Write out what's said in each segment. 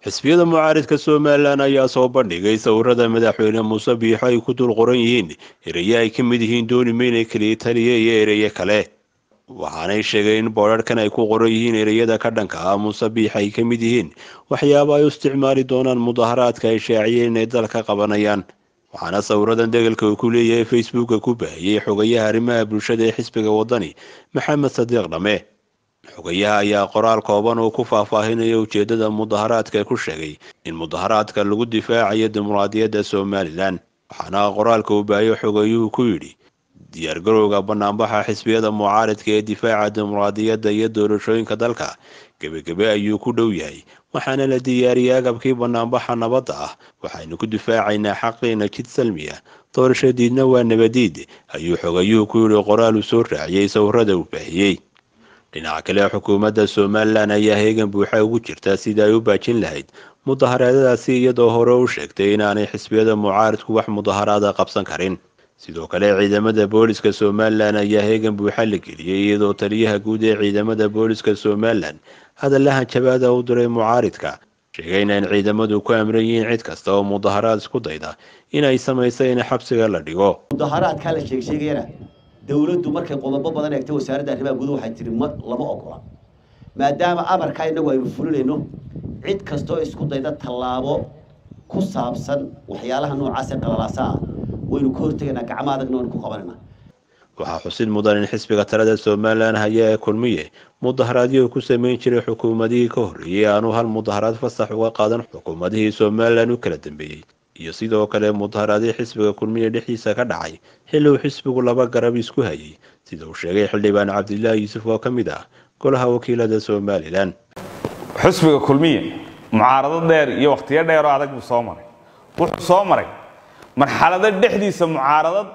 xisbiyada mucaaridka somalilan ayaa soo bandhigay sawirada madaxweyne muuse biixo ay ku dul qoran yihiin eraye ay ka mid yihiin dooni meyne keliya taliya iyo ereye kale waxaanay sheegeen in boodharkan ay ku qoran yihiin ereyada ka dhanka ah muuse biix ay ka mid yihiin waxyaaba ay u isticmaali doonaan mudaharaadka ay shaaciyeen inay dalka qabanayaan waxaana sawiradan degalka uu ku leeyahay facebooka ku baahiyey xogayaha arrimaha bulshada ee xisbiga wadani maxamed sadiiq dhame xogayaha ayaa qoraal kooban oo ku faahfaahinaya ujeedada mudaharaadka ku sheegay in mudaharaadka lagu difaacayo dimuqraadiyadda somalilan waxaana qoraalka uu baahiyo xogayuhu ku yidhi diyaargarowga banaanbaxa xisbiyada mucaaridka ee difaaca dimuqraadiyadda iyo doorashooyinka dalka gebagebe ayuu ku dhow yahay waxaana la diyaariyey agabkii banaanbaxa nabadda ah waxaynu ku difaacaynaa xaqiina jid salmiya doorasho diidna waa nabadiid ayuu xogayuhu ku yidhi qoraal uu soo raaciyey sawirada uu baahiyey dhinaca kale xukuumadda somalilan ayaa heegan buuxa ugu jirta sidii ay u baajin lahayd mudaharaadadaasi iyadoo hore u sheegtay inaanay xisbiyada mucaaridku wax mudaharaada qabsan karin sidoo kale ciidamada booliska somalilan ayaa heegan buuxa la geliyey iyadoo taliyaha guud ee ciidamada booliska somalilan hadallahan jabaada u diray mucaaridka sheegayna in ciidamadu ku amran yihiin cid kasta oo mudaharaad isku dayda inay samaysa in xabsiga la dhigo mudaharaadkaa la sheegsheegayana dawladdu markay qodobo badan eegtay wasaaradda arrimaha guduhu waxay tihi ma lama ogola maadaama amarkaa innagu aynu fulinayno cid kastoo isku dayda tallaabo ku saabsan waxyaalaha noocaasee qalalaasa ah waynu ka hortegaynaa gacmo adagna waynu ku qabanayna waxaa xusid mudan in xisbiga talada somalilan haya ee kulmiye mudaharaadyo ku sameyn jiray xukuumadihii ka horreeyey aanu hal mudaharaad fasax uga qaadan xukuumadihii somalilan u kala dambeeyey iyo sidoo kale mudaharaadii xisbiga kulmiye dhexdiisa ka dhacay xilli uu xisbigu laba garab isku hayay sida uu sheegay xildhibaan cabdilaahi yuusuf oo ka mid ah golaha wakiilada somalilan xisbiga kulmiye mucaarado dheer iyo wakhtiyo dheeroo adag buu soo maray wuxuu soo maray marxalado dhexdiisa mucaaradad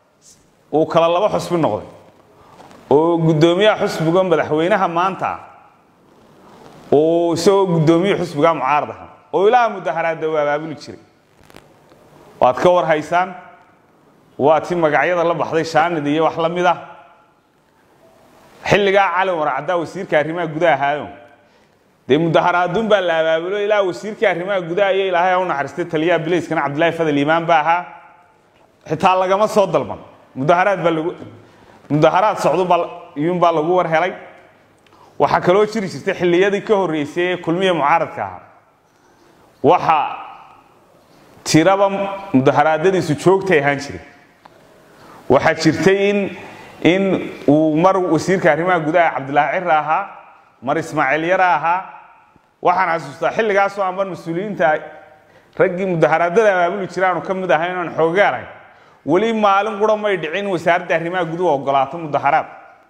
uu kala laba xusbi noqday oo guddoomiyaha xusbiga madaxweynaha maanta uu isagoo guddoomiye xusbiga mucaarad aha oo ilaa mudaharaadda uu abaabuli jiray waad ka war haysaan waa ti magacyada la baxday shaanid iyo wax la mid ah xilligaa cali warcaddaa wasiirka arrimaha gudaha ahaayo dee mudaharaadun baa la abaabulo ilaa wasiirkii arrimaha gudaha iyo ilaahay u naxariistay taliyaha bilayskana cabdillaahi fadal iimaan ba ahaa xitaa lagama soo dalban mudaharaad baa lagu mudaharaad socdo baa iyuunbaa lagu war helay waxaa kaloo jiri jirtay xilliyadii ka horreysay ee kulmiya mucaaradka ahaa waxa tiraba mudaharaadadiisu joogtay ahaan jiray waxaa jirtay in in uu mar wasiirka arrimaha gudaha cabdilaahi cira ahaa mar ismaaciil yara ahaa waxaan xasuustaa xilligaasoo aanban mas-uuliyiinta raggii mudaharaadada abaabuli jira aanu ka mid ahayn oan xoogaanahay weli maalin qura may dhicin wasaaradda arrimaha guduhu ogolaato mudaharaad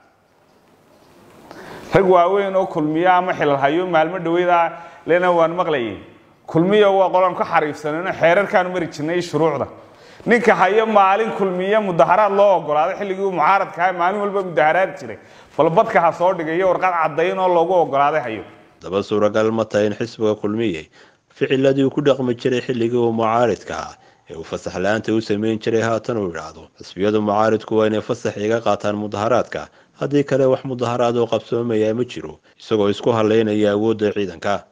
rag waaweyn oo kulmiya ama xilalhayo maalmo dhaweyda lena waan maqlayay kulmiya waa qolaan ka xariifsanayno xeerarkaanu mari jirnay shuruucda ninka hayo maalin kulmiya mudaharaad loo ogolaaday xilligii uu mucaaradka ahay maalin walba mudaharaad jiray balbadka ha soo dhigayo warqad caddayn oo loogu ogolaaday hayo daba suuragal ma tahay in xisbiga kulmiye ficiladii uu ku dhaqmi jiray xilligii uu mucaaridka ah ee uu fasax la-aanta u sameyn jiray haatan uu idhaahdo xisbiyadu mucaaridku waa inay fasax iga qaataan mudaharaadka haddii kale wax mudaharaad oo qabsoomayaa ma jiro isagoo isku haleynaya awoodda ciidanka